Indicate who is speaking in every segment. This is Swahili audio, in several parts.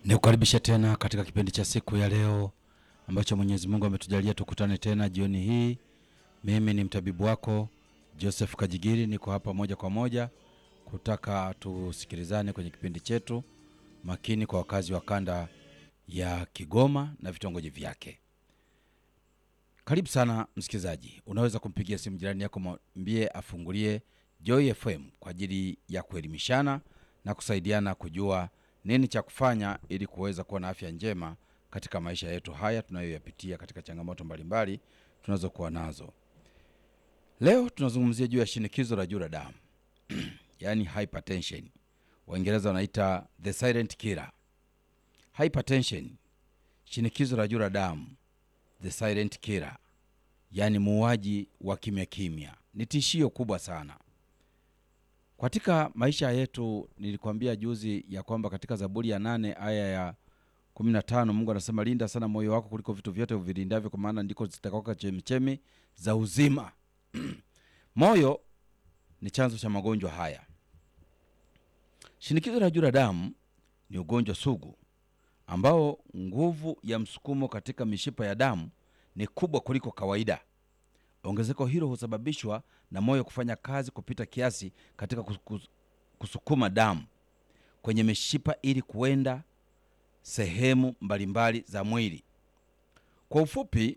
Speaker 1: Nikukaribisha tena katika kipindi cha siku ya leo ambacho Mwenyezi Mungu ametujalia tukutane tena jioni hii. Mimi ni mtabibu wako Joseph Kajigiri, niko hapa moja kwa moja kutaka tusikilizane kwenye kipindi chetu makini kwa wakazi wa kanda ya Kigoma na vitongoji vyake. Karibu sana msikilizaji, unaweza kumpigia simu jirani yako, mwambie afungulie Joy FM kwa ajili ya kuelimishana na kusaidiana kujua nini cha kufanya ili kuweza kuwa na afya njema katika maisha yetu haya tunayoyapitia katika changamoto mbalimbali tunazokuwa nazo. Leo tunazungumzia juu ya shinikizo la juu la damu yaani hypertension, Waingereza wanaita the silent killer. Hypertension, shinikizo la juu la damu, the silent killer, yaani muuaji wa kimya kimya, ni tishio kubwa sana katika maisha yetu. Nilikwambia juzi ya kwamba katika Zaburi ya nane aya ya kumi na tano Mungu anasema linda sana moyo wako kuliko vitu vyote uvilindavyo, kwa maana ndiko zitakaoka chemichemi za uzima. Moyo ni chanzo cha magonjwa haya. Shinikizo la juu la damu ni ugonjwa sugu ambao nguvu ya msukumo katika mishipa ya damu ni kubwa kuliko kawaida. Ongezeko hilo husababishwa na moyo kufanya kazi kupita kiasi katika kus- kusukuma damu kwenye mishipa ili kuenda sehemu mbalimbali za mwili. Kwa ufupi,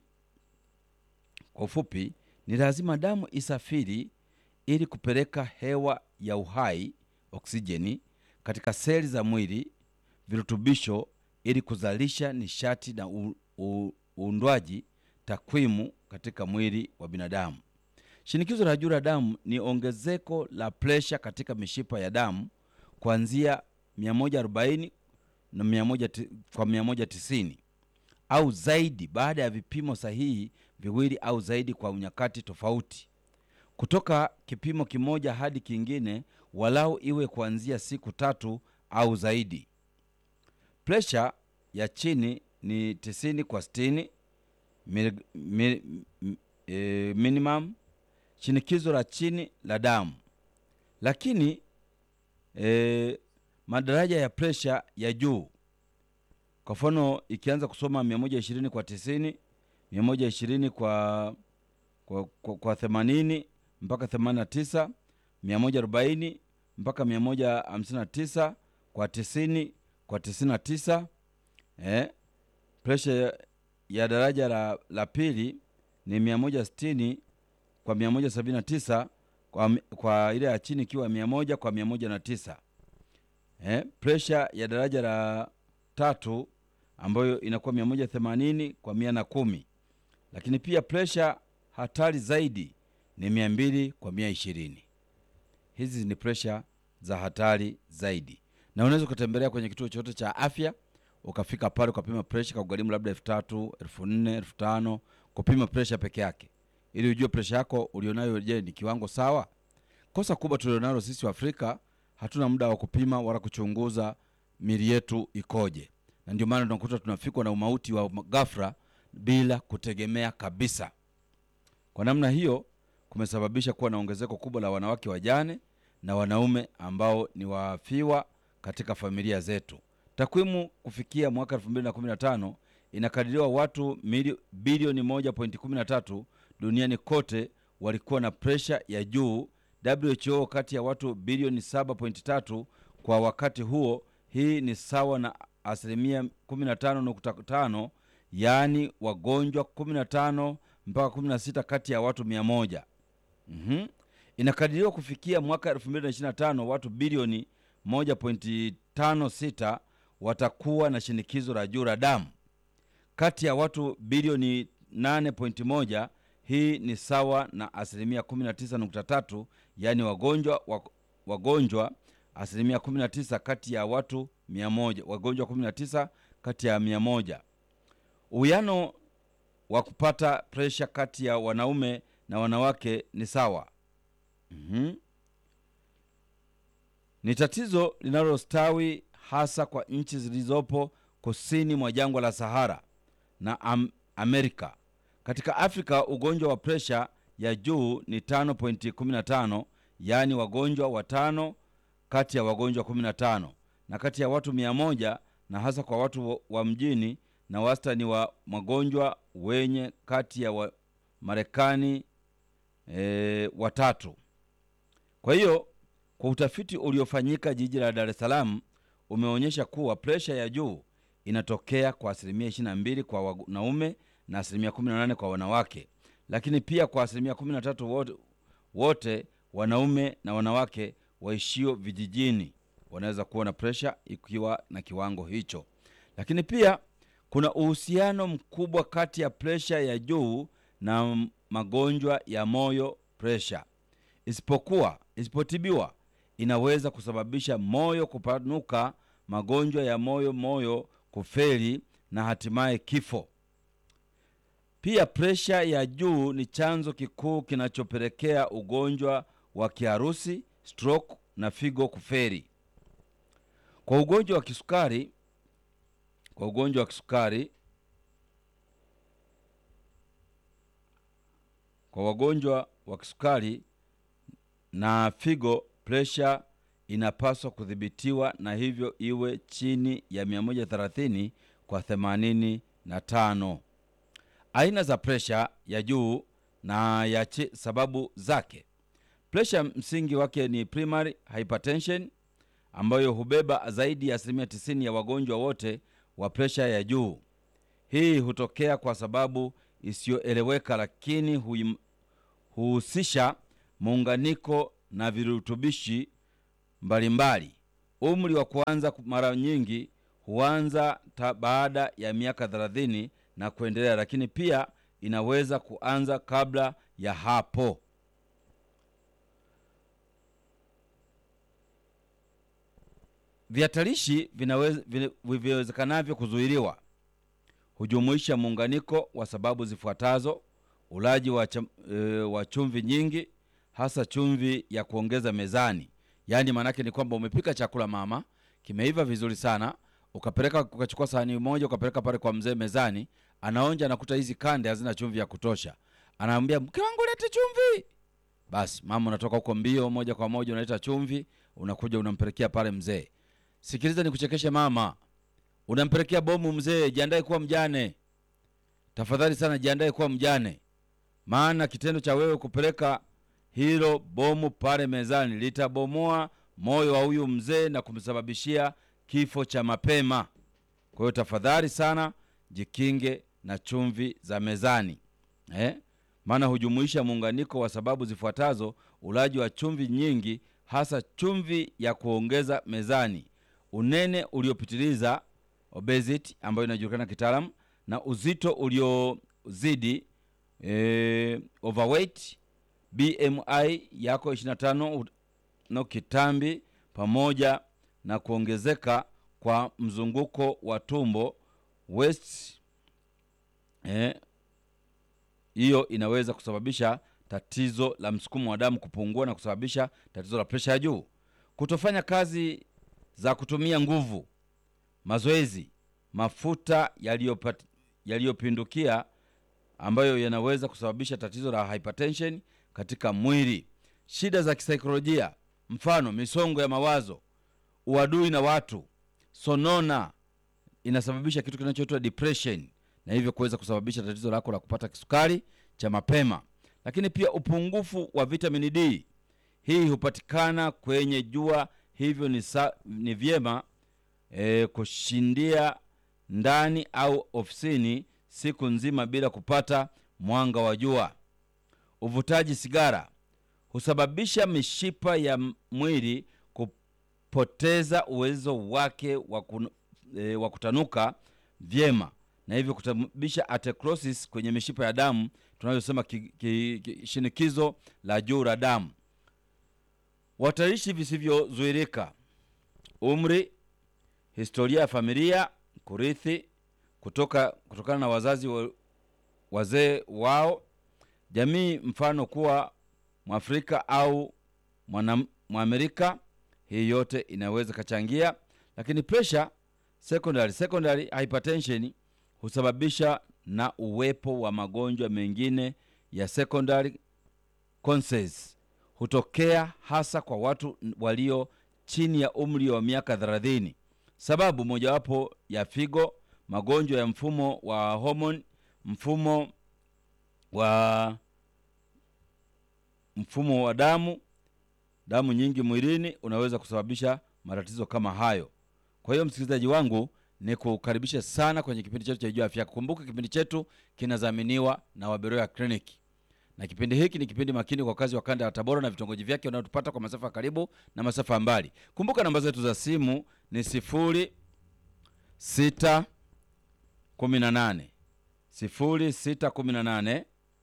Speaker 1: kwa ufupi ni lazima damu isafiri ili kupeleka hewa ya uhai oksijeni katika seli za mwili, virutubisho ili kuzalisha nishati na u- u- uundwaji takwimu katika mwili wa binadamu. Shinikizo la juu la damu ni ongezeko la presha katika mishipa ya damu kuanzia 140 na 100 ti- kwa 190 au zaidi baada ya vipimo sahihi viwili au zaidi kwa nyakati tofauti. Kutoka kipimo kimoja hadi kingine, walau iwe kuanzia siku tatu au zaidi. Presha ya chini ni 90 kwa 60 mil, mil, m- e, minimum shinikizo la chini la damu. Lakini e, madaraja ya presha ya juu, kwa mfano ikianza kusoma 120 kwa 90, 120 kwa kwa, kwa, kwa 80 mpaka 89, 140 mpaka 159 kwa 90 kwa 99 eh, presha ya, ya daraja la, la pili ni 160 kwa 179 kwa, kwa ile ya chini ikiwa 100 kwa 109. Eh, presha ya daraja la tatu ambayo inakuwa 180 kwa 110, lakini pia presha hatari zaidi ni 200 kwa 120. Hizi ni presha za hatari zaidi, na unaweza ukatembelea kwenye kituo chochote cha afya ukafika pale ukapima presha, kakugharimu labda elfu tatu elfu nne elfu tano kupima presha peke yake, ili ujue presha yako ulionayo, je, ni kiwango sawa? Kosa kubwa tulionalo sisi wa Afrika, hatuna muda wa kupima wala kuchunguza mili yetu ikoje, na ndio maana tunakuta tunafikwa na umauti wa ghafla bila kutegemea kabisa. Kwa namna hiyo kumesababisha kuwa na ongezeko kubwa la wanawake wajane na wanaume ambao ni wafiwa katika familia zetu. Takwimu kufikia mwaka 2015 inakadiriwa watu milio- bilioni 1.13 duniani kote walikuwa na presha ya juu. WHO kati ya watu bilioni 7.3 kwa wakati huo, hii ni sawa na asilimia 15.5, yaani wagonjwa 15 mpaka 16 kati ya watu 100. Mhm. Inakadiriwa kufikia mwaka 2025 watu bilioni 1.56 watakuwa na shinikizo la juu la damu. Kati ya watu bilioni 8.1, hii ni sawa na asilimia 19.3, yaani wagonjwa wa- wagonjwa asilimia 19 kati ya watu 100, wagonjwa 19 kati ya 100. Uwiano wa kupata presha kati ya wanaume na wanawake ni sawa. Mhm. Ni tatizo linalostawi hasa kwa nchi zilizopo kusini mwa jangwa la Sahara na am Amerika. Katika Afrika ugonjwa wa presha ya juu ni 5.15, yaani wagonjwa watano kati ya wagonjwa 15, na kati ya watu 100 na hasa kwa watu wa- wa mjini na wastani wa magonjwa wenye kati ya wa Marekani e, watatu. Kwa hiyo kwa utafiti uliofanyika jiji la Dar es Salaam umeonyesha kuwa presha ya juu inatokea kwa asilimia 22 kwa wanaume na asilimia 18 kwa wanawake, lakini pia kwa asilimia 13 wote, wote wanaume na wanawake waishio vijijini wanaweza kuwa na presha ikiwa na kiwango hicho. Lakini pia kuna uhusiano mkubwa kati ya presha ya juu na m- magonjwa ya moyo presha, isipokuwa isipotibiwa inaweza kusababisha moyo kupanuka, magonjwa ya moyo, moyo kufeli na hatimaye kifo. Pia presha ya juu ni chanzo kikuu kinachopelekea ugonjwa wa kiharusi, stroke na figo kuferi. Kwa ugonjwa wa kisukari, kwa ugonjwa wa kisukari, kwa wagonjwa wa kisukari na figo, presha inapaswa kudhibitiwa na hivyo iwe chini ya 130 kwa 85. Aina za presha ya juu na ya chi, sababu zake. Presha msingi wake ni primary hypertension ambayo hubeba zaidi ya asilimia 90 ya wagonjwa wote wa presha ya juu. Hii hutokea kwa sababu isiyoeleweka, lakini huim- huhusisha muunganiko na virutubishi mbalimbali. Umri wa kuanza ku- mara nyingi huanza ta baada ya miaka 30 na kuendelea, lakini pia inaweza kuanza kabla ya hapo. Vihatarishi vinaweza- vile- viwezekanavyo kuzuiliwa hujumuisha muunganiko wa sababu zifuatazo: ulaji wa, cham, e, wa chumvi nyingi, hasa chumvi ya kuongeza mezani. Yaani maanake ni kwamba umepika chakula mama, kimeiva vizuri sana, ukapeleka ukachukua sahani moja ukapeleka pale kwa mzee mezani, anaonja, anakuta hizi kande hazina chumvi ya kutosha, anaambia mke wangu lete chumvi. Basi mama unatoka huko mbio, moja kwa moja unaleta chumvi, unakuja unampelekea pale mzee. Sikiliza nikuchekeshe mama, unampelekea bomu mzee, jiandae kuwa mjane. Tafadhali sana jiandae kuwa mjane, maana kitendo cha wewe kupeleka hilo bomu pale mezani litabomoa moyo wa huyu mzee na kumsababishia kifo cha mapema. Kwa hiyo tafadhali sana jikinge na chumvi za mezani eh? Maana hujumuisha muunganiko wa sababu zifuatazo: ulaji wa chumvi nyingi, hasa chumvi ya kuongeza mezani, unene uliopitiliza obesity, ambayo inajulikana kitaalamu, na uzito uliozidi eh, overweight, BMI yako 25 no kitambi, pamoja na kuongezeka kwa mzunguko wa tumbo waist eh, hiyo inaweza kusababisha tatizo la msukumo wa damu kupungua na kusababisha tatizo la presha ya juu. Kutofanya kazi za kutumia nguvu, mazoezi, mafuta yaliyopat- yaliyopindukia ambayo yanaweza kusababisha tatizo la hypertension katika mwili. Shida za kisaikolojia, mfano misongo ya mawazo, uadui na watu, sonona inasababisha kitu kinachoitwa depression na hivyo kuweza kusababisha tatizo lako la kupata kisukari cha mapema. Lakini pia upungufu wa vitamini D, hii hupatikana kwenye jua, hivyo ni, sa, ni vyema e, kushindia ndani au ofisini siku nzima bila kupata mwanga wa jua. Uvutaji sigara husababisha mishipa ya m- mwili kupoteza uwezo wake wa kun- e, wa kutanuka vyema na hivyo kusababisha atherosclerosis kwenye mishipa ya damu tunayosema ki, ki, ki, shinikizo la juu la damu. Watarishi visivyozuirika: umri, historia ya familia, kurithi kutoka kutokana na wazazi wa, wazee wao, jamii, mfano kuwa Mwafrika au mwana- Mwamerika. Hii yote inaweza kachangia, lakini pressure secondary, secondary hypertension husababisha na uwepo wa magonjwa mengine ya secondary causes hutokea hasa kwa watu walio chini ya umri wa miaka 30. sababu mojawapo ya figo, magonjwa ya mfumo wa homoni, mfumo wa mfumo wa damu, damu nyingi mwilini unaweza kusababisha matatizo kama hayo. Kwa hiyo msikilizaji wangu, ni kukaribisha sana kwenye kipindi chetu cha Jua Afya Yako. Kumbuka kipindi chetu kinadhaminiwa na Waberoya Clinic, na kipindi hiki ni kipindi makini kwa wakazi wa kanda ya Tabora na vitongoji vyake wanaotupata kwa masafa ya karibu na masafa ya mbali. Kumbuka namba zetu za simu ni sifuri sita kumi na nane sifuri sita kumi na nane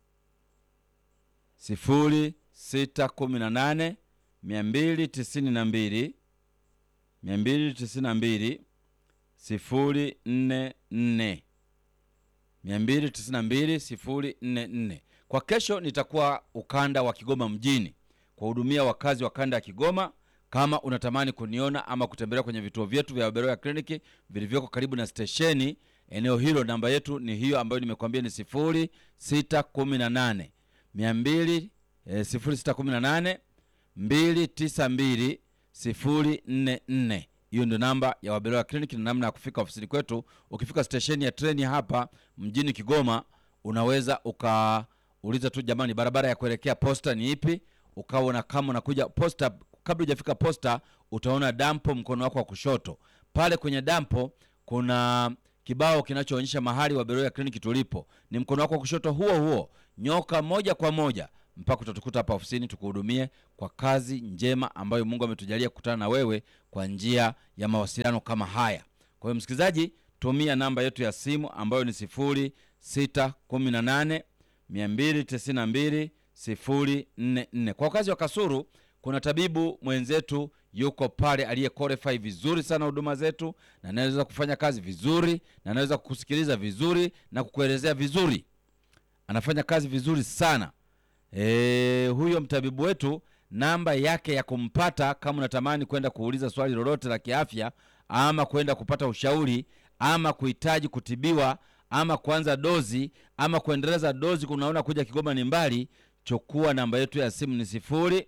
Speaker 1: sifuri sita kumi na nane mia mbili tisini na mbili mia mbili tisini na mbili sifuri nne nne mia mbili tisini na mbili sifuri nne nne. Kwa kesho nitakuwa ukanda wa Kigoma mjini kuwahudumia wakazi wa kanda ya Kigoma. Kama unatamani kuniona ama kutembelea kwenye vituo vyetu vya Beroya Kliniki vilivyoko karibu na stesheni eneo hilo, namba yetu ni hiyo ambayo nimekuambia ni sifuri sita kumi na nane mia mbili sifuri sita kumi na nane mbili tisa mbili sifuri nne nne. Hiyo ndio namba ya Waberoya Kliniki na namna ya kufika ofisini kwetu. Ukifika stesheni ya treni hapa mjini Kigoma, unaweza ukauliza tu, jamani, barabara ya kuelekea posta ni ipi? Ukaona kama unakuja posta, kabla hujafika posta utaona dampo mkono wako wa kushoto. Pale kwenye dampo kuna kibao kinachoonyesha mahali Waberoya Kliniki tulipo, ni mkono wako wa kushoto huo huo, nyoka moja kwa moja mpaka utatukuta hapa ofisini tukuhudumie kwa kazi njema ambayo Mungu ametujalia kukutana na wewe kwa njia ya mawasiliano kama haya. Kwa hiyo msikilizaji, tumia namba yetu ya simu ambayo ni sifuri sita kumi na nane mia mbili tisini na mbili sifuri nne nne. Kwa wakazi wa Kasuru kuna tabibu mwenzetu yuko pale aliye qualify vizuri sana huduma zetu, na anaweza kufanya kazi vizuri na anaweza kukusikiliza vizuri na kukuelezea vizuri, anafanya kazi vizuri sana. E, huyo mtabibu wetu namba yake ya kumpata kama unatamani kwenda kuuliza swali lolote la kiafya ama kwenda kupata ushauri ama kuhitaji kutibiwa ama kuanza dozi ama kuendeleza dozi, kunaona kuja Kigoma ni mbali, chukua namba yetu ya simu ni sifuri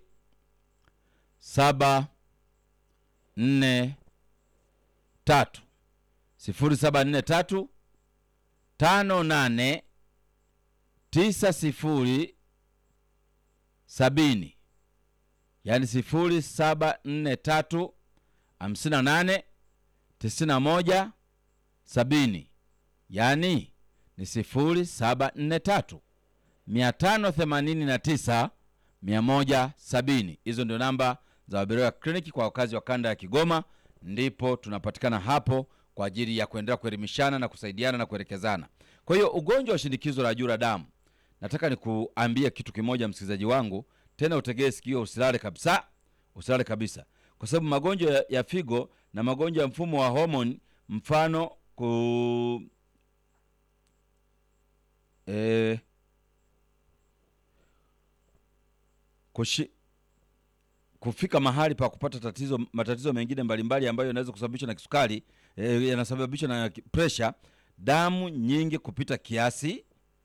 Speaker 1: saba nne tatu sifuri saba nne tatu tano nane tisa sifuri sabini yaani sifuri saba nne tatu hamsini na nane tisini na moja sabini yaani ni sifuri saba nne tatu mia tano themanini na tisa mia moja sabini. Hizo ndio namba za Waberoya Kliniki kwa wakazi wa kanda ya Kigoma, ndipo tunapatikana hapo kwa ajili ya kuendelea kuelimishana na kusaidiana na kuelekezana. Kwa hiyo ugonjwa wa shinikizo la juu la damu nataka nikuambie kitu kimoja msikilizaji wangu, tena utegee sikio, usilale kabisa, usilale kabisa, kwa sababu magonjwa ya, ya figo na magonjwa ya mfumo wa homoni, mfano ku e, kushi, kufika mahali pa kupata tatizo, matatizo mengine mbalimbali ambayo yanaweza kusababishwa na kisukari e, yanasababishwa na presha, damu nyingi kupita kiasi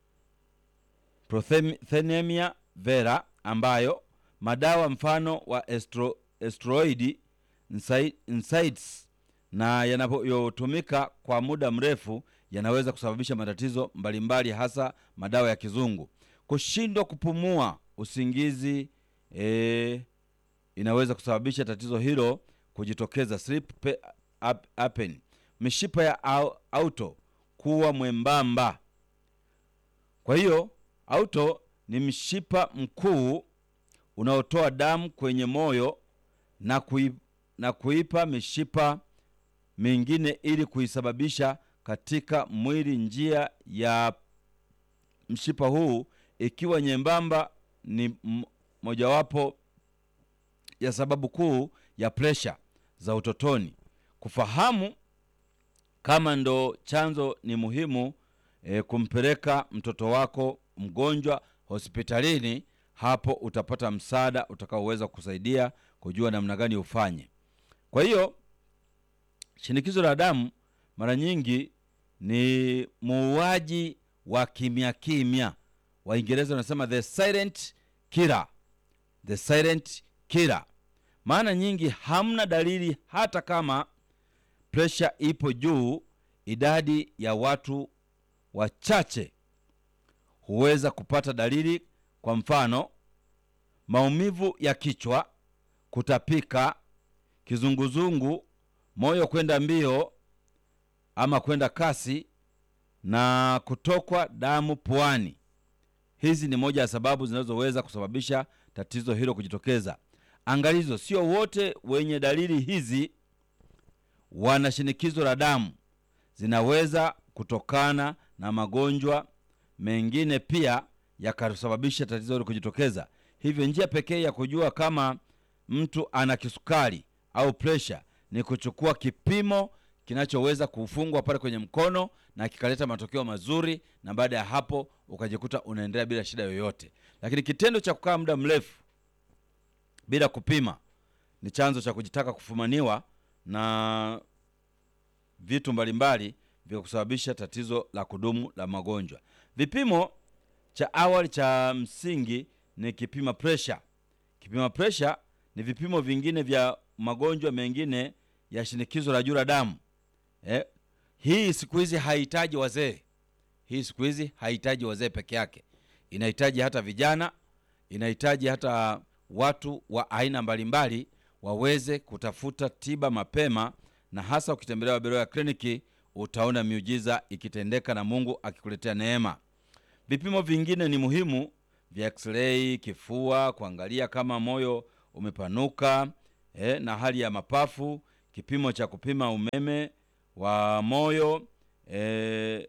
Speaker 1: prothemia vera ambayo madawa mfano wa estro, estroidi NSAIDs na yanayotumika kwa muda mrefu yanaweza kusababisha matatizo mbalimbali, hasa madawa ya kizungu. Kushindwa kupumua, usingizi e, inaweza kusababisha tatizo hilo kujitokeza, sleep apnea. Mishipa ya auto kuwa mwembamba, kwa hiyo auto ni mshipa mkuu unaotoa damu kwenye moyo na, kui, na kuipa mishipa mingine ili kuisababisha katika mwili. Njia ya mshipa huu ikiwa nyembamba ni mojawapo ya sababu kuu ya presha za utotoni. Kufahamu kama ndo chanzo ni muhimu e, kumpeleka mtoto wako mgonjwa hospitalini. Hapo utapata msaada utakaoweza kusaidia kujua namna gani ufanye. Kwa hiyo shinikizo la damu mara nyingi ni muuaji wa kimya kimya. Waingereza wanasema the silent killer, the silent killer. Maana nyingi hamna dalili, hata kama presha ipo juu, idadi ya watu wachache huweza kupata dalili. Kwa mfano, maumivu ya kichwa, kutapika, kizunguzungu, moyo kwenda mbio ama kwenda kasi na kutokwa damu puani. Hizi ni moja ya sababu zinazoweza kusababisha tatizo hilo kujitokeza. Angalizo, sio wote wenye dalili hizi wana shinikizo la damu. Zinaweza kutokana na magonjwa mengine pia yakasababisha tatizo hilo kujitokeza. Hivyo njia pekee ya kujua kama mtu ana kisukari au presha ni kuchukua kipimo kinachoweza kufungwa pale kwenye mkono na kikaleta matokeo mazuri, na baada ya hapo ukajikuta unaendelea bila shida yoyote. Lakini kitendo cha kukaa muda mrefu bila kupima ni chanzo cha kujitaka kufumaniwa na vitu mbalimbali vya kusababisha tatizo la kudumu la magonjwa. Vipimo cha awali cha msingi ni kipima presha. Kipima presha ni vipimo vingine vya magonjwa mengine ya shinikizo la juu la damu. Eh, hii siku hizi hahitaji wazee. Hii siku hizi hahitaji wazee peke yake, inahitaji hata vijana, inahitaji hata watu wa aina mbalimbali waweze kutafuta tiba mapema, na hasa ukitembelea Waberoya ya kliniki utaona miujiza ikitendeka na Mungu akikuletea neema. Vipimo vingine ni muhimu vya x-ray kifua, kuangalia kama moyo umepanuka eh, na hali ya mapafu, kipimo cha kupima umeme wa moyo eh,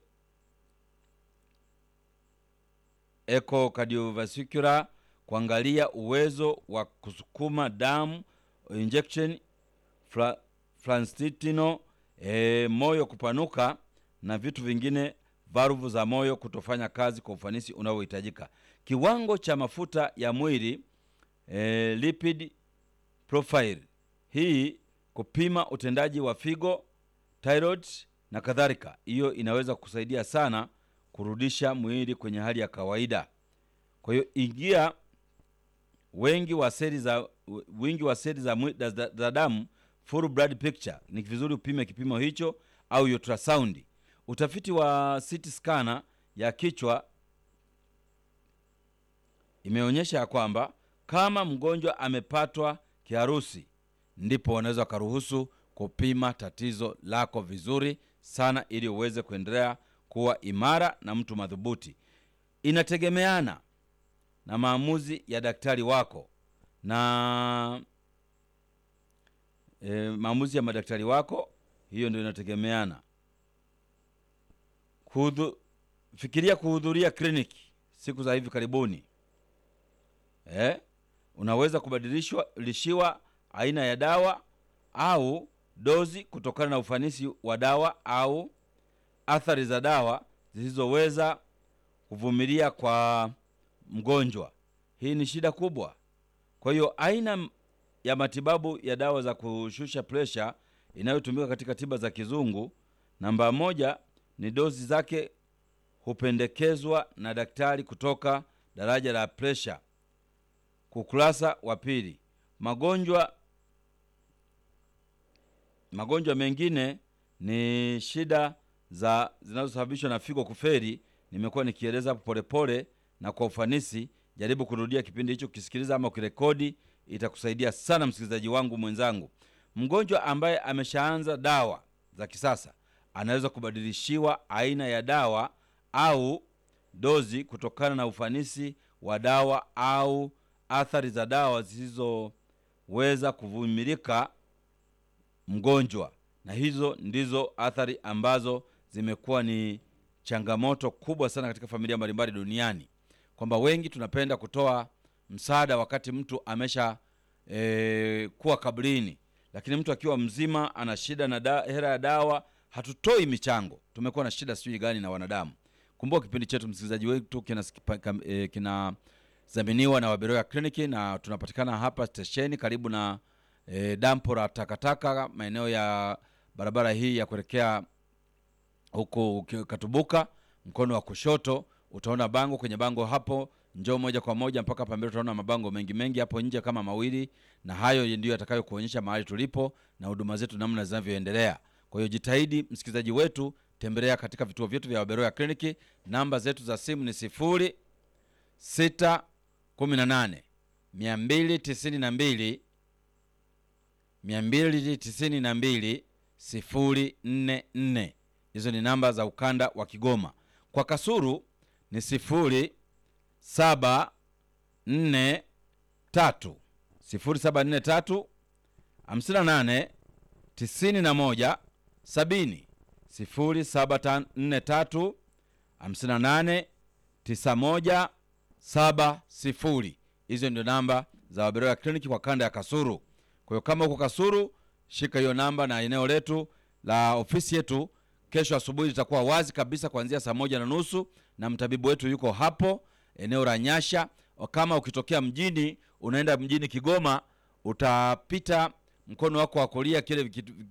Speaker 1: echocardiovascular, kuangalia uwezo wa kusukuma damu injection fra, franstitino eh, moyo kupanuka na vitu vingine valvu za moyo kutofanya kazi kwa ufanisi unaohitajika. Kiwango cha mafuta ya mwili e, lipid profile, hii kupima utendaji wa figo, thyroid na kadhalika. Hiyo inaweza kusaidia sana kurudisha mwili kwenye hali ya kawaida. Kwa hiyo ingia wengi wa seli za wingi wa seli za, mwi- za, za damu full blood picture, ni vizuri upime kipimo hicho au ultrasound. Utafiti wa CT scanner ya kichwa imeonyesha ya kwamba kama mgonjwa amepatwa kiharusi, ndipo wanaweza wakaruhusu kupima tatizo lako vizuri sana, ili uweze kuendelea kuwa imara na mtu madhubuti. Inategemeana na maamuzi ya daktari wako na e, maamuzi ya madaktari wako, hiyo ndio inategemeana. Kuhudhu, fikiria kuhudhuria kliniki siku za hivi karibuni eh? Unaweza kubadilishwa lishiwa aina ya dawa au dozi kutokana na ufanisi wa dawa au athari za dawa zisizoweza kuvumilia kwa mgonjwa. Hii ni shida kubwa. Kwa hiyo aina ya matibabu ya dawa za kushusha presha inayotumika katika tiba za kizungu, namba moja ni dozi zake hupendekezwa na daktari kutoka daraja la presha. Ukurasa wa pili, magonjwa magonjwa mengine ni shida za zinazosababishwa na figo kuferi. Nimekuwa nikieleza hapo polepole na kwa ufanisi. Jaribu kurudia kipindi hicho ukisikiliza ama ukirekodi, itakusaidia sana msikilizaji wangu mwenzangu. Mgonjwa ambaye ameshaanza dawa za kisasa anaweza kubadilishiwa aina ya dawa au dozi kutokana na ufanisi wa dawa au athari za dawa zisizoweza kuvumilika mgonjwa, na hizo ndizo athari ambazo zimekuwa ni changamoto kubwa sana katika familia mbalimbali duniani, kwamba wengi tunapenda kutoa msaada wakati mtu amesha e, kuwa kabrini, lakini mtu akiwa mzima ana shida na da, hela ya dawa, hatutoi michango. Tumekuwa na shida sijui gani na wanadamu. Kumbuka kipindi chetu msikilizaji wetu kinadhaminiwa e, kina zaminiwa na Waberoya Kliniki na tunapatikana hapa stesheni karibu na e, dampo la takataka maeneo ya barabara hii ya kuelekea huko uki- Katubuka, mkono wa kushoto utaona bango. Kwenye bango hapo, njoo moja kwa moja mpaka hapa mbele, utaona mabango mengi mengi hapo nje kama mawili, na hayo ndiyo yatakayokuonyesha mahali tulipo na huduma zetu namna zinavyoendelea. Kwa hiyo jitahidi msikilizaji wetu, tembelea katika vituo vyetu vya Waberoya kliniki. Namba zetu za simu ni sifuri sita kumi na nane mia mbili tisini na mbili mia mbili tisini na mbili sifuri nne nne. Hizo ni namba za ukanda wa Kigoma. Kwa Kasuru ni sifuri saba nne tatu sifuri saba nne tatu hamsini na nane tisini na moja sabini sifuri saba nne tatu hamsini na nane tisa moja saba sifuri. Hizo ndio namba za Waberoya kliniki kwa kanda ya Kasuru. Kwa hiyo kama uko Kasuru, shika hiyo namba, na eneo letu la ofisi yetu kesho asubuhi litakuwa wazi kabisa kuanzia saa moja na nusu na mtabibu wetu yuko hapo eneo la Nyasha. Kama ukitokea mjini unaenda mjini Kigoma, utapita mkono wako wa kulia kile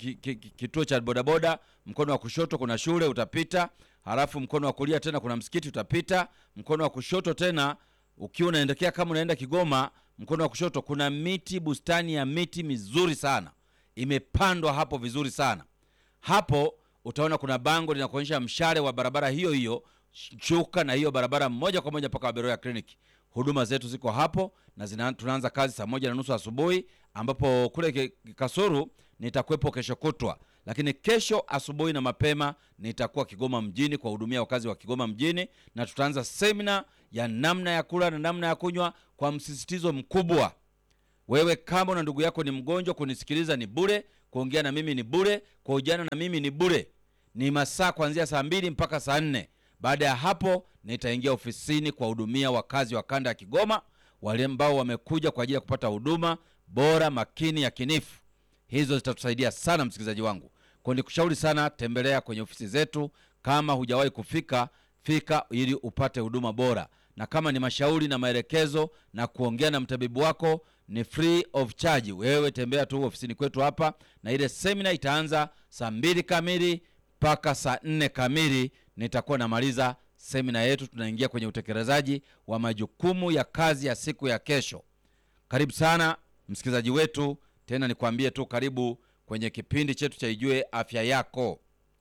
Speaker 1: kituo cha bodaboda, mkono wa kushoto kuna shule utapita, halafu mkono wa kulia tena kuna msikiti utapita, mkono wa kushoto tena ukiwa unaendekea kama unaenda Kigoma, mkono wa kushoto kuna miti, bustani ya miti mizuri sana imepandwa hapo vizuri sana. Hapo utaona kuna bango linakuonyesha mshale wa barabara hiyo hiyo, shuka na hiyo barabara moja kwa moja mpaka Waberoya kliniki. Huduma zetu ziko hapo na zina, tunaanza kazi saa moja na nusu asubuhi, ambapo kule Kasuru nitakuwepo kesho kutwa, lakini kesho asubuhi na mapema nitakuwa Kigoma mjini kuwahudumia wakazi wa Kigoma mjini, na tutaanza semina ya namna ya kula na namna ya kunywa kwa msisitizo mkubwa. Wewe kama na ndugu yako ni mgonjwa, kunisikiliza ni bure, kuongea na mimi ni bure, kuhojiana na mimi ni bure. Ni masaa kuanzia saa mbili mpaka saa nne. Baada ya hapo nitaingia ofisini kuwahudumia wakazi wa kanda ya Kigoma, wale ambao wamekuja kwa ajili ya kupata huduma bora, makini, yakinifu. Hizo zitatusaidia sana msikilizaji wangu, kwa nikushauri sana, tembelea kwenye ofisi zetu. Kama hujawahi kufika, fika ili upate huduma bora, na kama ni mashauri na maelekezo na kuongea na mtabibu wako ni free of charge. Wewe tembea tu ofisini kwetu hapa, na ile semina itaanza saa mbili kamili mpaka saa nne kamili nitakuwa namaliza semina yetu, tunaingia kwenye utekelezaji wa majukumu ya kazi ya siku ya kesho. Karibu sana msikilizaji wetu, tena nikwambie tu karibu kwenye kipindi chetu cha Ijue Afya Yako.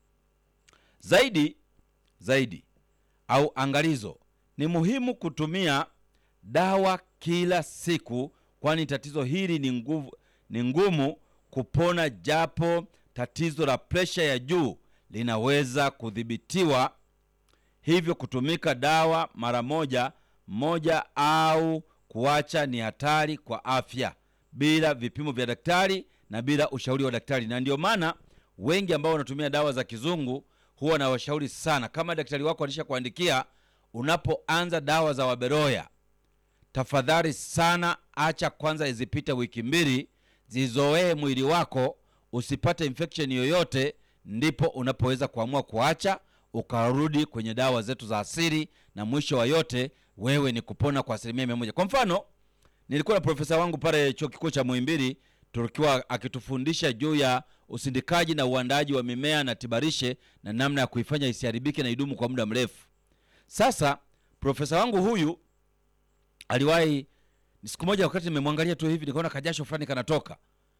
Speaker 1: Zaidi zaidi au angalizo, ni muhimu kutumia dawa kila siku, kwani tatizo hili ni nguvu, ni ngumu kupona, japo tatizo la presha ya juu linaweza kudhibitiwa. Hivyo kutumika dawa mara moja moja au kuacha ni hatari kwa afya, bila vipimo vya daktari na bila ushauri wa daktari. Na ndio maana wengi ambao wanatumia dawa za kizungu huwa na washauri sana, kama daktari wako alishakuandikia, unapoanza dawa za Waberoya, tafadhali sana acha kwanza izipite wiki mbili, zizoee mwili wako, usipate infection yoyote ndipo unapoweza kuamua kuacha ukarudi kwenye dawa zetu za asili, na mwisho wa yote wewe ni kupona kwa asilimia mia moja. Kwa mfano, nilikuwa na profesa wangu pale chuo kikuu cha Muhimbili, tukiwa akitufundisha juu ya usindikaji na uandaaji wa mimea na tibarishe na namna ya kuifanya isiharibike na idumu kwa muda mrefu. Sasa profesa wangu huyu aliwahi, siku moja, wakati nimemwangalia tu hivi, nikaona kajasho fulani kanatoka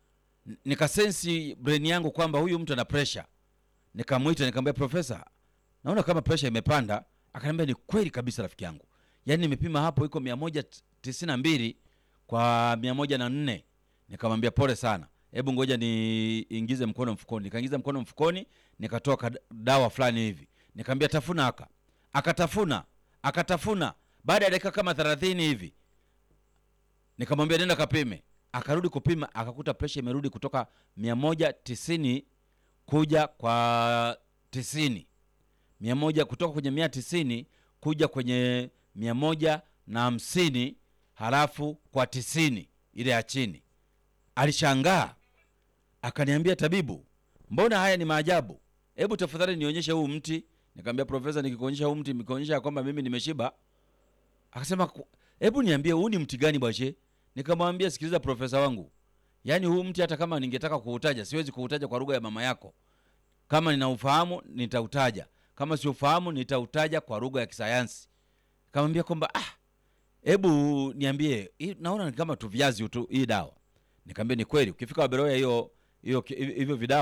Speaker 1: nikasensi brain yangu kwamba huyu mtu ana pressure. Nikamwita nikamwambia, profesa, naona kama pressure imepanda. Akaniambia ni kweli kabisa rafiki yangu, yaani nimepima hapo iko mia moja tisini na mbili kwa mia moja na nne. Nikamwambia pole sana, hebu ngoja niingize mkono mfukoni. Nikaingiza mkono mfukoni, nikatoa dawa fulani hivi, nikamwambia tafuna aka akatafuna akatafuna. Baada ya dakika kama thelathini hivi nikamwambia nenda kapime akarudi kupima akakuta presha imerudi kutoka mia moja tisini kuja kwa tisini mia moja kutoka kwenye mia tisini kuja kwenye mia moja na hamsini halafu kwa tisini ile ya chini. Alishangaa akaniambia, tabibu, mbona haya ni maajabu? Hebu tafadhali nionyeshe huu mti. Nikamwambia, profesa, nikikuonyesha huu mti nikuonyesha kwamba mimi nimeshiba? Akasema, hebu niambie huu ni mti gani bwashe? Nikamwambia, sikiliza profesa wangu, yaani huu mti hata kama ningetaka kuutaja siwezi kuutaja kwa lugha ya mama yako. Kama ninaufahamu nitautaja, kama siufahamu nitautaja kwa lugha ya kisayansi. Nikamwambia kwamba ah, hebu niambie, naona ni kama tu viazi tu hii dawa. Nikamwambia ni kweli, ukifika Waberoya hiyo hiyo hivyo vidawa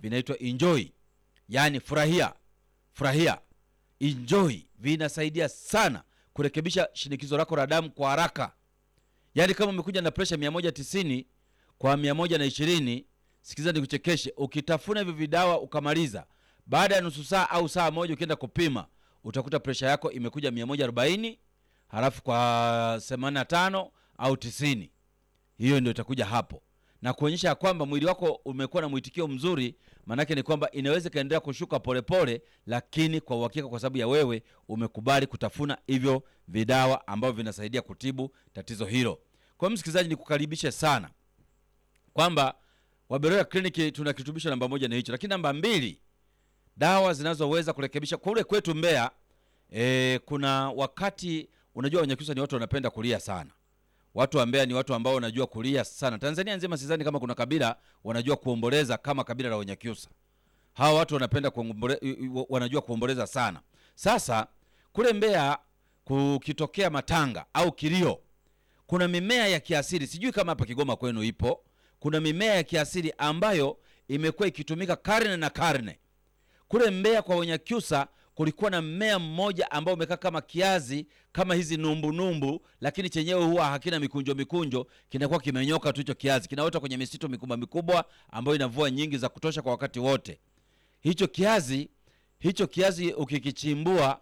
Speaker 1: vinaitwa enjoy, yaani furahia, furahia, enjoy. Vinasaidia sana kurekebisha shinikizo lako la damu kwa haraka. Yaani kama umekuja na presha 190 kwa 120, sikiza nikuchekeshe, ukitafuna hivyo vidawa ukamaliza, baada ya nusu saa au saa moja ukienda kupima utakuta presha yako imekuja 140 halafu kwa 85 au 90. Hiyo ndio itakuja hapo na kuonyesha ya kwamba mwili wako umekuwa na mwitikio mzuri. Maanake ni kwamba inaweza ikaendelea kushuka polepole pole, lakini kwa uhakika, kwa sababu ya wewe umekubali kutafuna hivyo vidawa ambavyo vinasaidia kutibu tatizo hilo. Kwa hiyo msikilizaji, nikukaribishe sana kwamba Waberoya Kliniki tuna kirutubisho namba moja ni hicho, lakini namba mbili, dawa zinazoweza kurekebisha kule kwetu Mbeya. E, kuna wakati unajua Wanyakyusa ni watu wanapenda kulia sana watu wa Mbeya ni watu ambao wanajua kulia sana. Tanzania nzima sidhani kama kuna kabila wanajua kuomboleza kama kabila la Wanyakyusa. Hawa watu wanapenda kuombole, wanajua kuomboleza sana. Sasa kule Mbeya kukitokea matanga au kilio, kuna mimea ya kiasili, sijui kama hapa Kigoma kwenu ipo. Kuna mimea ya kiasili ambayo imekuwa ikitumika karne na karne. Kule Mbeya kwa Wanyakyusa kulikuwa na mmea mmoja ambao umekaa kama kiazi kama hizi numbu numbu, lakini chenyewe huwa hakina mikunjo mikunjo, kinakuwa kimenyoka tu. Hicho kiazi kinaota kwenye misitu mikubwa mikubwa ambayo ina mvua nyingi za kutosha kwa wakati wote. Hicho kiazi hicho kiazi ukikichimbua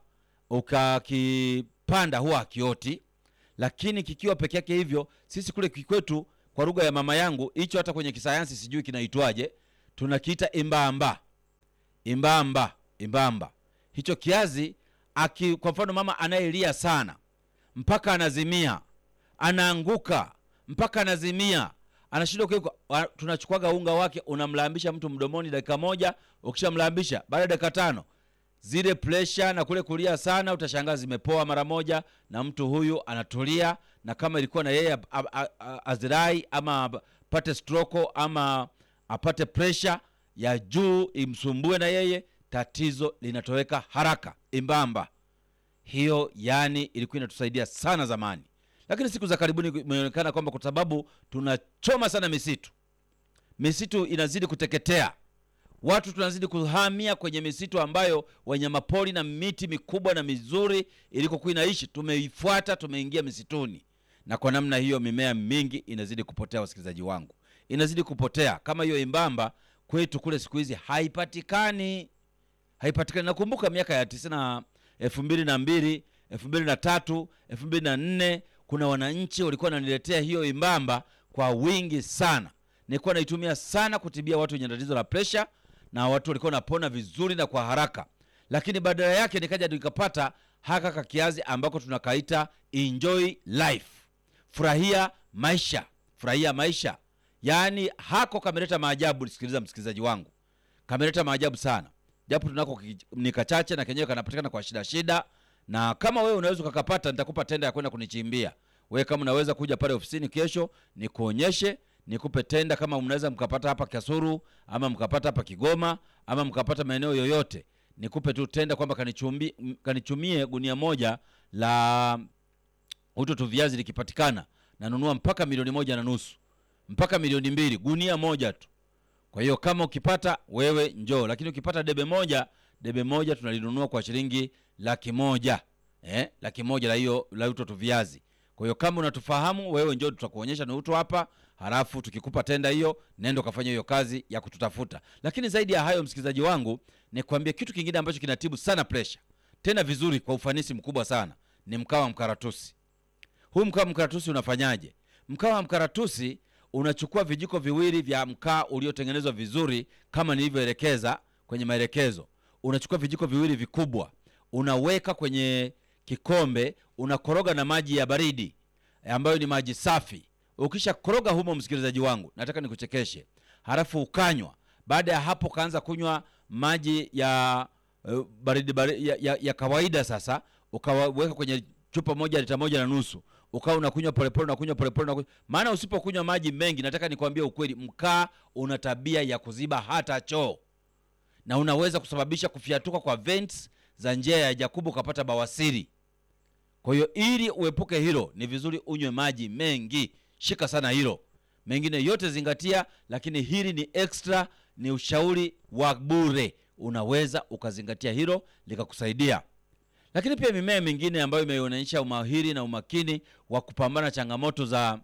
Speaker 1: ukakipanda huwa hakioti, lakini kikiwa peke yake hivyo, sisi kule kikwetu, kwa lugha ya mama yangu, hicho hata kwenye kisayansi sijui kinaitwaje, tunakiita imbamba, imbamba, imbamba hicho kiazi aki, kwa mfano mama anayelia sana mpaka anazimia, anaanguka mpaka anazimia, anashindwa kuweka, tunachukwaga unga wake, unamlambisha mtu mdomoni dakika moja. Ukishamlambisha baada ya dakika tano, zile presha na kule kulia sana utashangaa zimepoa mara moja, na mtu huyu anatulia, na kama ilikuwa na yeye azirai ama apate stroko ama apate presha ya juu imsumbue na yeye tatizo linatoweka haraka. Imbamba hiyo, yani ilikuwa inatusaidia sana zamani, lakini siku za karibuni imeonekana kwamba kwa sababu tunachoma sana misitu, misitu inazidi kuteketea, watu tunazidi kuhamia kwenye misitu ambayo wanyamapori na miti mikubwa na mizuri ilikokuwa inaishi, tumeifuata, tumeingia misituni, na kwa namna hiyo mimea mingi inazidi kupotea. Wasikilizaji wangu, inazidi kupotea. Kama hiyo imbamba kwetu kule siku hizi haipatikani haipatikani. Nakumbuka miaka ya tisini na elfu mbili na mbili elfu mbili na tatu elfu mbili na nne kuna wananchi walikuwa wananiletea hiyo imbamba kwa wingi sana. Nilikuwa naitumia sana kutibia watu wenye tatizo la presha, na watu walikuwa wanapona vizuri na kwa haraka, lakini badala yake nikaja nikapata haka kakiazi ambako tunakaita enjoy life, furahia maisha, furahia maisha. Yaani hako kameleta maajabu. Sikiliza msikilizaji wangu, kameleta maajabu sana japo tunako ni kachache na kenyewe kanapatikana kwa shida shida, na kama wewe unaweza ukakapata, nitakupa tenda ya kwenda kunichimbia. Wewe kama unaweza kuja pale ofisini kesho, nikuonyeshe, nikupe tenda, kama mnaweza mkapata hapa Kasuru ama mkapata hapa Kigoma ama mkapata maeneo yoyote, nikupe tu tenda kwamba kanichumbi kanichumie gunia moja la uto tu viazi, likipatikana nanunua mpaka milioni moja na nusu mpaka milioni mbili gunia moja tu. Kwa hiyo kama ukipata wewe njoo, lakini ukipata debe moja, debe moja tunalinunua kwa shilingi laki moja eh, laki moja la hiyo la uto tu viazi. Kwa hiyo kama unatufahamu wewe, njoo, tutakuonyesha ni uto hapa, halafu tukikupa tenda hiyo, nenda ukafanya hiyo kazi ya kututafuta. Lakini zaidi ya hayo, msikilizaji wangu, ni kuambia kitu kingine ambacho kinatibu sana pressure, tena vizuri, kwa ufanisi mkubwa sana, ni mkaa wa mkaratusi. Huu mkaa wa mkaratusi unafanyaje? Mkaa wa mkaratusi unachukua vijiko viwili vya mkaa uliotengenezwa vizuri kama nilivyoelekeza kwenye maelekezo. Unachukua vijiko viwili vikubwa, unaweka kwenye kikombe, unakoroga na maji ya baridi ambayo ni maji safi. Ukisha koroga humo, msikilizaji wangu, nataka nikuchekeshe, halafu ukanywa. Baada ya hapo, kaanza kunywa maji ya uh, baridi, baridi ya, ya, ya kawaida. Sasa ukaweka kwenye chupa moja lita moja na nusu ukawa unakunywa polepole, unakunywa polepole, unakunywa. Maana usipokunywa maji mengi, nataka nikwambie ukweli, mkaa una tabia ya kuziba hata choo na unaweza kusababisha kufiatuka kwa vents za njia ya haja kubwa, ukapata bawasiri. Kwa hiyo ili uepuke hilo, ni vizuri unywe maji mengi. Shika sana hilo, mengine yote zingatia, lakini hili ni extra, ni ushauri wa bure unaweza ukazingatia hilo likakusaidia lakini pia mimea mingine ambayo imeonyesha umahiri na umakini wa kupambana na changamoto za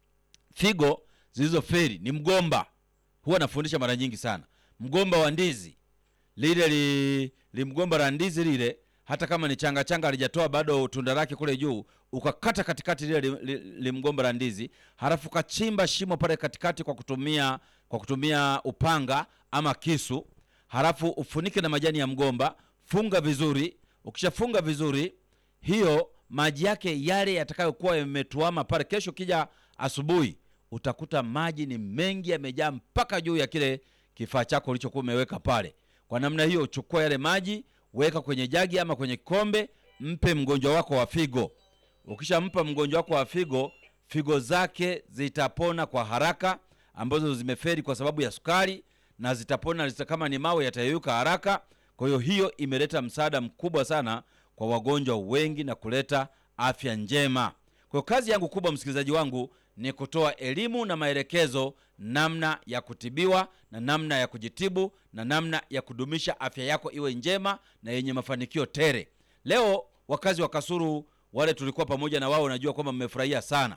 Speaker 1: figo zilizoferi ni mgomba huwa nafundisha mara nyingi sana mgomba wa ndizi lile li, li mgomba la ndizi lile hata kama ni changa changa alijatoa bado tunda lake kule juu ukakata katikati lile li, li, li mgomba la ndizi halafu ukachimba shimo pale katikati kwa kutumia kwa kutumia upanga ama kisu halafu ufunike na majani ya mgomba funga vizuri ukishafunga vizuri hiyo maji yake yale yatakayokuwa yametuama pale kesho kija asubuhi utakuta maji ni mengi yamejaa mpaka juu ya kile kifaa chako ulichokuwa umeweka pale kwa namna hiyo chukua yale maji weka kwenye jagi ama kwenye kikombe mpe mgonjwa wako wa figo ukishampa mgonjwa wako wa figo figo zake zitapona kwa haraka ambazo zimeferi kwa sababu ya sukari na zitapona zita kama ni mawe yatayeyuka haraka kwa hiyo hiyo imeleta msaada mkubwa sana kwa wagonjwa wengi na kuleta afya njema kwa hiyo kazi yangu kubwa msikilizaji wangu ni kutoa elimu na maelekezo namna ya kutibiwa na namna ya kujitibu na namna ya kudumisha afya yako iwe njema na yenye mafanikio tere leo wakazi wa kasuru wale tulikuwa pamoja na wao najua kwamba mmefurahia sana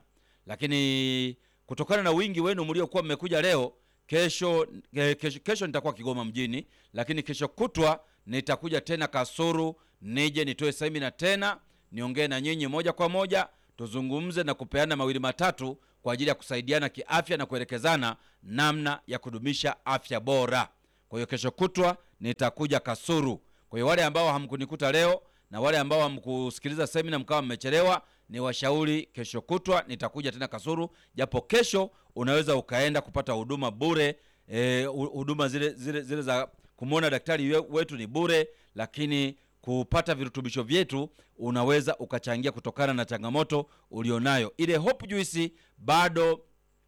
Speaker 1: lakini kutokana na wingi wenu mliokuwa mmekuja leo kesho, eh, kesho kesho nitakuwa kigoma mjini lakini kesho kutwa nitakuja tena kasuru nije nitoe semina tena niongee na nyinyi moja kwa moja tuzungumze na kupeana mawili matatu kwa ajili ya kusaidiana kiafya na kuelekezana namna ya kudumisha afya bora kwa hiyo kesho kutwa nitakuja kasuru kwa hiyo wale ambao hamkunikuta leo na wale ambao hamkusikiliza semina mkawa mmechelewa ni washauri kesho kutwa nitakuja tena kasuru japo kesho unaweza ukaenda kupata huduma bure eh, hu- huduma zile, zile, zile za kumwona daktari we- wetu ni bure lakini kupata virutubisho vyetu unaweza ukachangia kutokana na changamoto ulionayo ile hope juice bado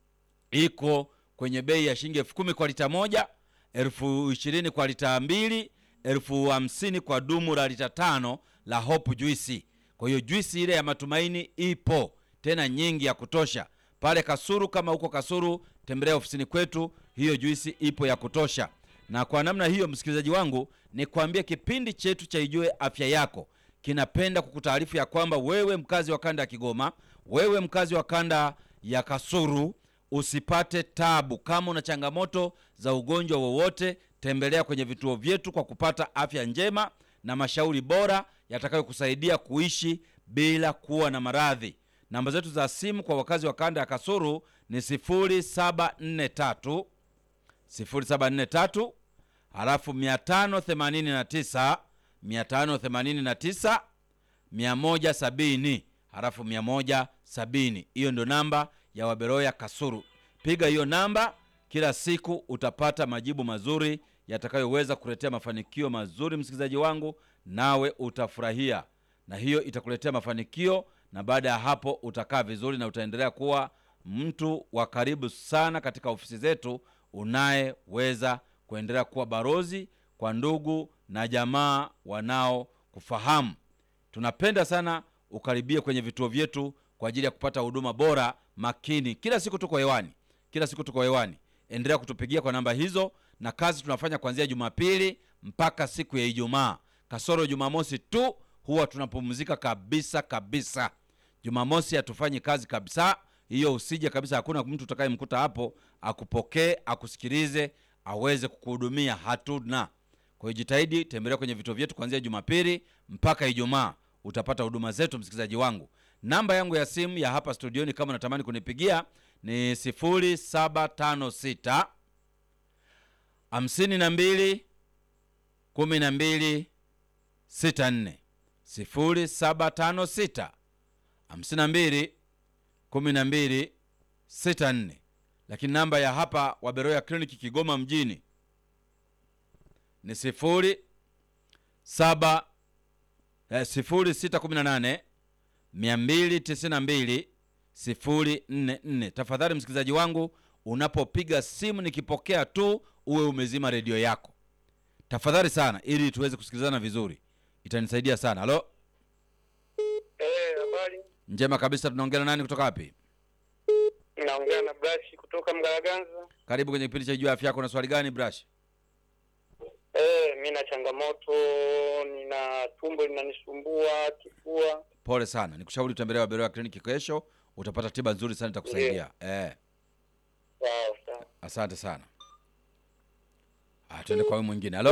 Speaker 1: iko kwenye bei ya shilingi elfu kumi kwa lita moja elfu ishirini kwa lita mbili elfu hamsini kwa dumu la lita tano la hope juisi kwa hiyo juisi ile ya matumaini ipo tena nyingi ya kutosha pale kasuru kama huko kasuru tembelea ofisini kwetu hiyo juisi ipo ya kutosha na kwa namna hiyo msikilizaji wangu ni kuambia kipindi chetu cha ijue afya yako kinapenda kukutaarifu ya kwamba wewe mkazi wa kanda ya kigoma wewe mkazi wa kanda ya kasuru usipate tabu kama una changamoto za ugonjwa wowote tembelea kwenye vituo vyetu kwa kupata afya njema na mashauri bora yatakayokusaidia kuishi bila kuwa na maradhi namba zetu za simu kwa wakazi wa kanda ya kasuru ni 0743 0743 halafu 589 589 170 halafu 170 hiyo ndo namba ya waberoya kasuru piga hiyo namba kila siku utapata majibu mazuri yatakayoweza kuletea mafanikio mazuri msikilizaji wangu nawe utafurahia na hiyo itakuletea mafanikio na baada ya hapo utakaa vizuri na utaendelea kuwa mtu wa karibu sana katika ofisi zetu unayeweza kuendelea kuwa barozi kwa ndugu na jamaa wanao kufahamu tunapenda sana ukaribie kwenye vituo vyetu kwa ajili ya kupata huduma bora makini kila siku tuko hewani kila siku tuko hewani endelea kutupigia kwa namba hizo na kazi tunafanya kuanzia jumapili mpaka siku ya ijumaa kasoro jumamosi tu huwa tunapumzika kabisa kabisa jumamosi hatufanyi kazi kabisa hiyo usije kabisa hakuna mtu utakayemkuta hapo akupokee akusikilize aweze kukuhudumia hatuna kwa hiyo jitahidi tembelea kwenye vituo vyetu kuanzia jumapili mpaka ijumaa utapata huduma zetu msikilizaji wangu namba yangu ya simu ya hapa studioni kama unatamani kunipigia ni 0756 hamsini na mbili kumi na mbili sita nne sifuri saba tano sita hamsini na mbili kumi na mbili sita nne lakini namba ya hapa waberoya kliniki kigoma mjini ni sifuri saba eh, sifuri sita kumi na nane mia mbili tisini na mbili sifuri nne nne tafadhali msikilizaji wangu unapopiga simu nikipokea tu uwe umezima redio yako tafadhali sana ili tuweze kusikilizana vizuri itanisaidia sana halo
Speaker 2: Eh, habari.
Speaker 1: njema kabisa tunaongea na nani kutoka wapi
Speaker 2: Naongea na Brashi kutoka Mgaraganza.
Speaker 1: karibu kwenye kipindi cha juu afya yako na swali gani brash
Speaker 2: Eh, mi na changamoto, nina tumbo linanisumbua, kifua.
Speaker 1: Pole sana, nikushauri utembelee Waberoya kliniki kesho, utapata tiba nzuri sana itakusaidia. Eh,
Speaker 2: Sawa sawa.
Speaker 1: asante sana. Ah, tuende kwa huyu mwingine. Halo,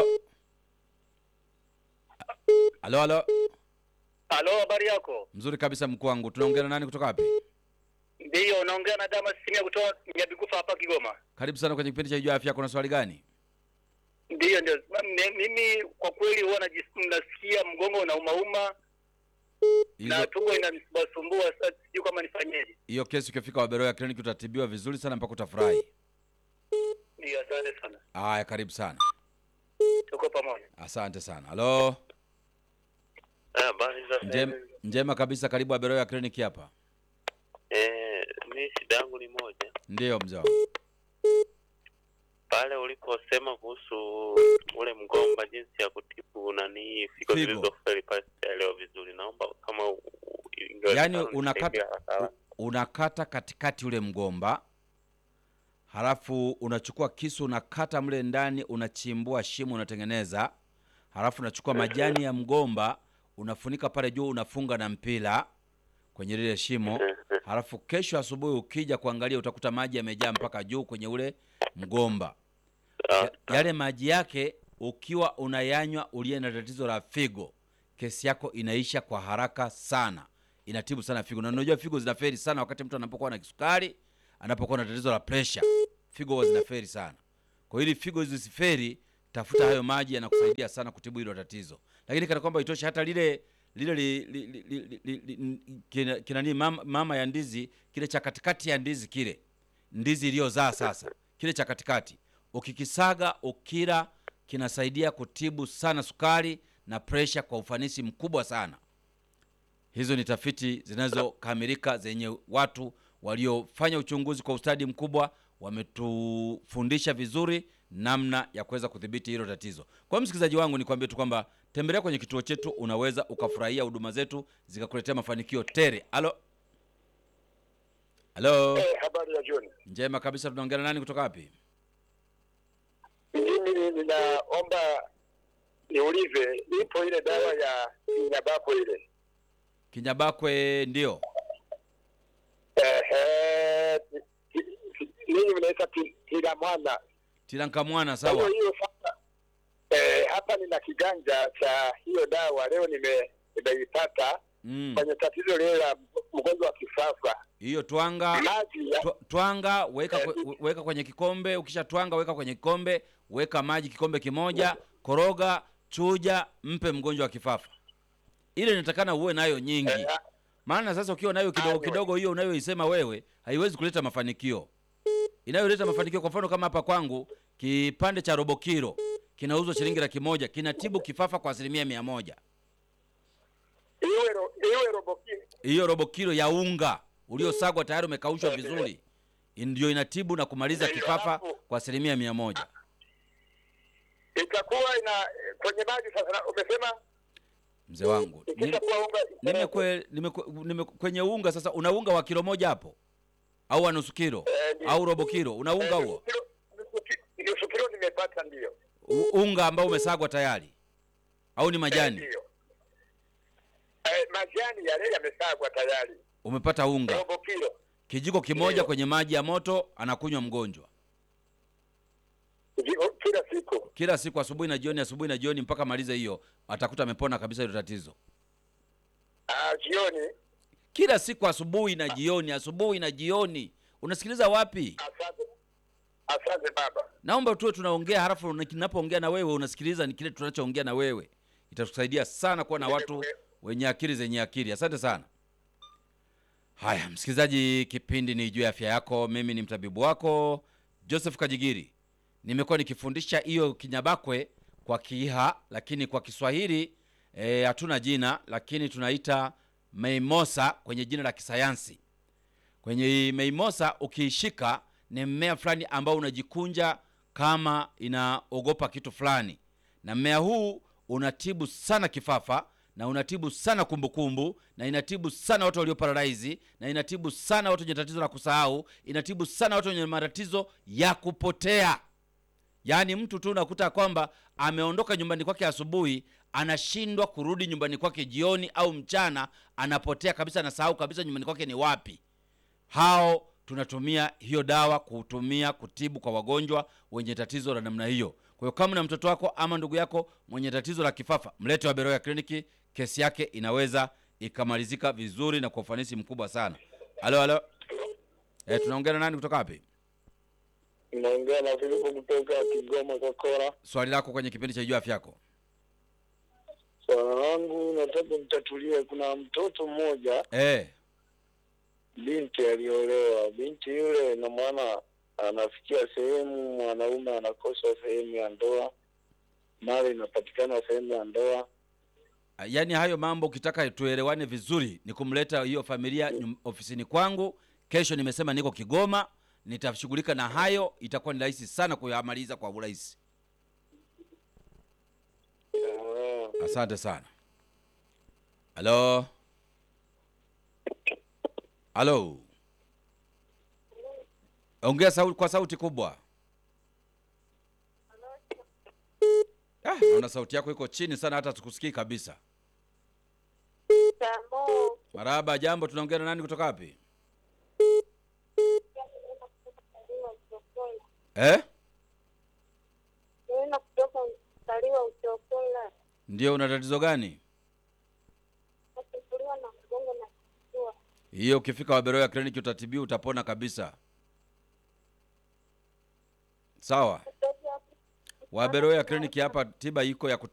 Speaker 1: halo, halo.
Speaker 2: Halo, habari yako?
Speaker 1: Mzuri kabisa mkuu wangu. Tunaongea na nani kutoka wapi?
Speaker 2: Ndiyo, unaongea na Damas Simia kutoka Nyabigufa hapa Kigoma.
Speaker 1: Karibu sana kwenye kipindi cha Ijua Afya. Kuna swali gani?
Speaker 2: Ndiyo, ndio. M- Mimi kwa kweli huwa najis- nasikia mgongo unaumauma na
Speaker 1: Hizo
Speaker 2: tumbo inanisumbua. Sasa sijui kama nifanyeje.
Speaker 1: hiyo kesi ukifika Waberoya kliniki utatibiwa vizuri sana mpaka utafurahi.
Speaker 2: Ndiyo, asante sana,
Speaker 1: Haya, karibu sana.
Speaker 2: tuko pamoja.
Speaker 1: Asante sana. Halo,
Speaker 3: Habari za
Speaker 1: Njem, njema kabisa. Karibu Waberoya kliniki hapa.
Speaker 3: Eh, mi shida yangu ni moja,
Speaker 1: Ndiyo mzee wangu.
Speaker 3: pale uliposema kuhusu ule mgomba, jinsi ya kutibu nani figo
Speaker 1: Figo.
Speaker 3: zilizofeli, pale sijaelewa vizuri. Naomba kama u- u- ingewezekana
Speaker 1: Yaani
Speaker 3: unisaidie
Speaker 1: unakata
Speaker 3: haraka haraka.
Speaker 1: unakata katikati ule mgomba, halafu unachukua kisu unakata mle ndani, unachimbua shimo, unatengeneza, halafu unachukua majani ya mgomba unafunika pale juu, unafunga na mpira kwenye lile shimo, halafu kesho asubuhi ukija kuangalia utakuta maji yamejaa mpaka juu kwenye ule mgomba. Ya, yale maji yake ukiwa unayanywa uliye na tatizo la figo, kesi yako inaisha kwa haraka sana, inatibu sana figo. Na unajua figo zinaferi sana wakati mtu anapokuwa na kisukari, anapokuwa na tatizo la pressure, figo huwa zinaferi sana. Kwa hiyo ili figo hizi zisiferi, tafuta hayo maji, yanakusaidia sana kutibu hilo tatizo. Lakini kana kwamba itoshe, hata lile lile li, li, li, li, li, li, kina, kina nini mama, mama ya ndizi kile cha katikati ya ndizi kile ndizi iliyozaa sasa, kile cha katikati ukikisaga ukila, kinasaidia kutibu sana sukari na presha kwa ufanisi mkubwa sana. Hizo ni tafiti zinazokamilika zenye watu waliofanya uchunguzi kwa ustadi mkubwa, wametufundisha vizuri namna ya kuweza kudhibiti hilo tatizo. Kwa hiyo msikilizaji wangu, nikwambie tu kwamba tembelea kwenye kituo chetu, unaweza ukafurahia huduma zetu zikakuletea mafanikio tere. Halo, halo,
Speaker 2: Eh, habari ya jioni.
Speaker 1: njema kabisa. Tunaongea na nani kutoka wapi?
Speaker 2: Mimi ninaomba niulize, ipo ile dawa ya Nyabako ile
Speaker 1: Kinyabakwe, ndio
Speaker 2: ehe, ninyi mnaita tilamwana
Speaker 1: Tilankamwana.
Speaker 2: Kwa hiyo
Speaker 1: Sawa,
Speaker 2: hiyo sasa, eh, hapa nina kiganja cha hiyo dawa leo nime nimeipata
Speaker 1: mm.
Speaker 2: kwenye tatizo lile la mgonjwa wa kifafa.
Speaker 1: hiyo twanga
Speaker 2: Maji ya
Speaker 1: twa- twanga weka, kwe- weka kwenye kikombe. Ukisha twanga weka kwenye kikombe, weka maji kikombe kimoja, koroga, chuja, mpe mgonjwa wa kifafa. Ile inatakana uwe nayo nyingi,
Speaker 2: eh,
Speaker 1: maana sasa ukiwa nayo kidogo
Speaker 2: Ayo.
Speaker 1: kidogo, hiyo unayoisema wewe haiwezi kuleta mafanikio. Inayoleta mafanikio, kwa mfano kama hapa kwangu, kipande cha robo kilo kinauzwa shilingi laki moja, kinatibu kifafa kwa asilimia mia moja.
Speaker 2: iwe ro, iwe robo kilo.
Speaker 1: hiyo robo kilo ya unga uliosagwa tayari umekaushwa
Speaker 2: Eh,
Speaker 1: vizuri ndio inatibu na kumaliza
Speaker 2: Ndio,
Speaker 1: kifafa
Speaker 2: alafu-
Speaker 1: kwa asilimia mia moja.
Speaker 2: itakuwa ina kwenye maji sasa. na- Umesema
Speaker 1: Mzee wangu ni-
Speaker 2: ikishakuwa unga
Speaker 1: nimekwe, nimekwe, nime, kwenye unga sasa, una unga wa kilo moja hapo au wa nusu kilo
Speaker 2: Eh, ndio.
Speaker 1: au robo kilo, una unga
Speaker 2: eh,
Speaker 1: huo
Speaker 2: nusu kilo- nusu ki- nusu kilo nimepata, ndio
Speaker 1: U- unga ambao umesagwa tayari au ni
Speaker 2: Eh,
Speaker 1: majani?
Speaker 2: ndio. Eh, majani yale yamesagwa tayari,
Speaker 1: Umepata unga
Speaker 2: robo kilo.
Speaker 1: kijiko kimoja
Speaker 2: Ndio.
Speaker 1: kwenye maji ya moto, anakunywa mgonjwa
Speaker 2: Ndio, kila siku.
Speaker 1: kila siku, asubuhi na jioni, asubuhi na jioni, mpaka malize hiyo, atakuta amepona kabisa hilo tatizo.
Speaker 2: Ah, jioni.
Speaker 1: kila siku asubuhi na jioni, asubuhi na jioni. Unasikiliza wapi?
Speaker 2: Asante, asante baba.
Speaker 1: Naomba tuwe tunaongea, halafu ninapoongea na wewe unasikiliza ni kile tunachoongea na wewe. Itatusaidia sana kuwa na watu wenye akili zenye akili. Asante sana. Haya, msikilizaji, kipindi ni juu ya afya yako. Mimi ni mtabibu wako Joseph Kajigiri. Nimekuwa nikifundisha hiyo kinyabakwe kwa Kiha, lakini kwa Kiswahili eh, hatuna jina, lakini tunaita meimosa kwenye jina la kisayansi. Kwenye meimosa ukiishika ni mmea fulani ambao unajikunja kama inaogopa kitu fulani, na mmea huu unatibu sana kifafa na unatibu sana kumbukumbu na inatibu sana watu walio paralaizi na inatibu sana watu wenye tatizo la kusahau, inatibu sana watu wenye matatizo ya kupotea yaani mtu tu unakuta kwamba ameondoka nyumbani kwake asubuhi anashindwa kurudi nyumbani kwake jioni au mchana anapotea kabisa anasahau kabisa nyumbani kwake ni wapi hao tunatumia hiyo dawa kutumia kutibu kwa wagonjwa wenye tatizo la namna hiyo kwa hiyo kama na mtoto wako ama ndugu yako mwenye tatizo la kifafa mlete waberoya kliniki kesi yake inaweza ikamalizika vizuri na kwa ufanisi mkubwa sana halo halo e, tunaongea na nani kutoka wapi
Speaker 4: Naongea na Filipo kutoka Kigoma Kokora.
Speaker 1: swali lako kwenye kipindi cha juu afya yako
Speaker 4: Swala langu nataka mtatulie. Kuna mtoto mmoja
Speaker 1: e,
Speaker 4: binti aliolewa. Binti yule na mwana anafikia sehemu mwanaume anakosa sehemu ya ndoa, mali inapatikana sehemu ya ndoa.
Speaker 1: yaani hayo mambo ukitaka tuelewane vizuri ni kumleta hiyo familia nyum- ofisini kwangu kesho nimesema niko kigoma nitashughulika na hayo itakuwa ni rahisi sana kuyamaliza kwa urahisi
Speaker 4: Ah,
Speaker 1: asante sana halo halo ongea sauti kwa sauti kubwa ah, naona sauti yako iko chini sana hata tukusikii kabisa
Speaker 5: Jambo,
Speaker 1: maraba jambo tunaongea na nani kutoka wapi eh?
Speaker 5: naenda kutoka mstari wa uchokola
Speaker 1: ndio una tatizo gani
Speaker 5: nasumbuliwa na mgongo na kifua.
Speaker 1: hiyo ukifika waberoya kliniki utatibiwa utapona kabisa sawa waberoya kliniki hapa tiba iko ya kuto